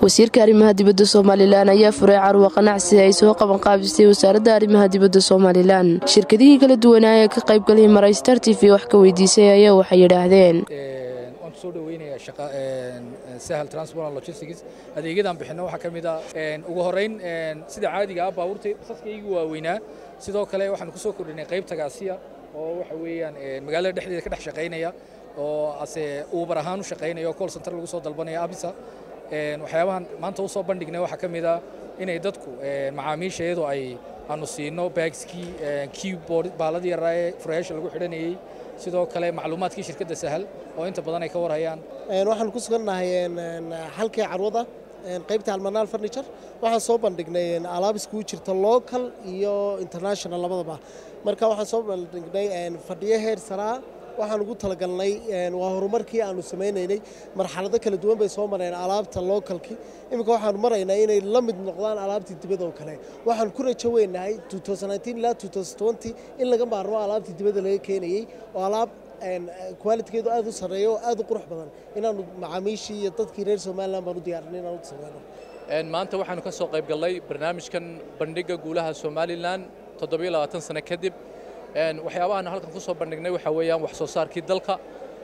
wasiirka arrimaha dibadda somalilan ayaa furay carwa qanacsi ay soo qaban qaabisay wasaaradda arrimaha dibadda somalilan shirkadihii kala duwanaa ee ka qaybgalay maray star t v wax ka weydiisay ayaa waxay yidhaahdeen waan kusoo dhaweynayaa sahal transport and logistics adeegyadan bixinno waxaa ka mid ah ugu horeyn sida caadiga ah baabuurta basaskaygu waaweynaa sidoo kale waxaan kusoo kordhinay qayb tagaasiya oo waxa weeyaan magaalada dhexdeeda ka dhex shaqaynaya oo ase uubar ahaan u shaqaynaya oo call center lagu soo dalbanaya abisa waxyaabahan maanta u soo bandhignay waxaa ka mid ah inay dadku macaamiisha iyadoo ay aanu siino baagskii keyboard baaladii yaraa ee furayaasha lagu xidhanayey sidoo kale macluumaadkii shirkadda sahal oo inta badan ay ka warhayaan waxaan ku sugannahay halkii carwada qaybta almanaal furniture waxaan soo bandhignay alaab iskugu jirta local iyo international labadaba marka waxaan soo bandhignay fadhiyo heer saraa waxaan ugu talagalnay waa horumarkii aanu sameynaynay marxalado kala duwan bay soo mareen alaabta localkii iminka waxaanu maraynaa inay la mid noqdaan alaabtii dibadda oo kale waxaan ku rajo weynahay ilaa in laga maarmo alaabtii dibadda laga keenayey oo alaab kwalitigeedu aad u sarreeyo oo aad u qurux badan inaanu macaamiishii iyo dadkii reer somalilan baan u diyaarinay inaan u sameyno maanta waxaanu ka soo qayb gallay barnaamijkan bandhigga guulaha somalilan toddobiyo labaatan sano kadib waxyaabahan halkan ku soo bandhignay waxaa weeyaan wax soo saarkii dalka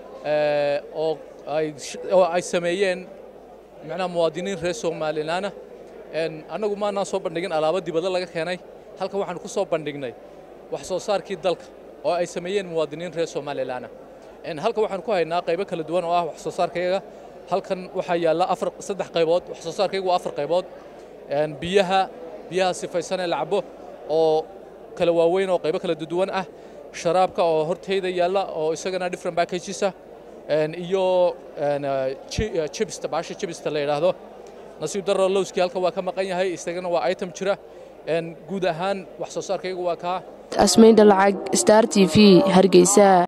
oo ay sameeyeen macnaha muwaadiniin reer somalilaana annagu maanaan soo bandhigin alaabo dibadda laga keenay halkan waxaanu ku soo bandhignay wax soo saarkii dalka oo ay sameeyeen muwaadiniin reer somalilaana halkan waxaanu ku haynaa qaybo kala duwan oo ah wax soo saarkayaga halkan waxaa yaalla afar saddex qaybood wax soo saarkaygu waa afar qaybood biyaha biyaha sifaysan ee la cabo oo kala waaweyn oo qaybo kala duwan ah sharaabka oo horteyda yaalla oo isagana different packages ah iyo chibsta baasha chibsta la yidhaahdo nasiib darro lowskii halka waa ka maqan yahay isagana waa item jira guud ahaan wax soo saarkaygu waa kaa asmayn dhalacag star t v hargeysa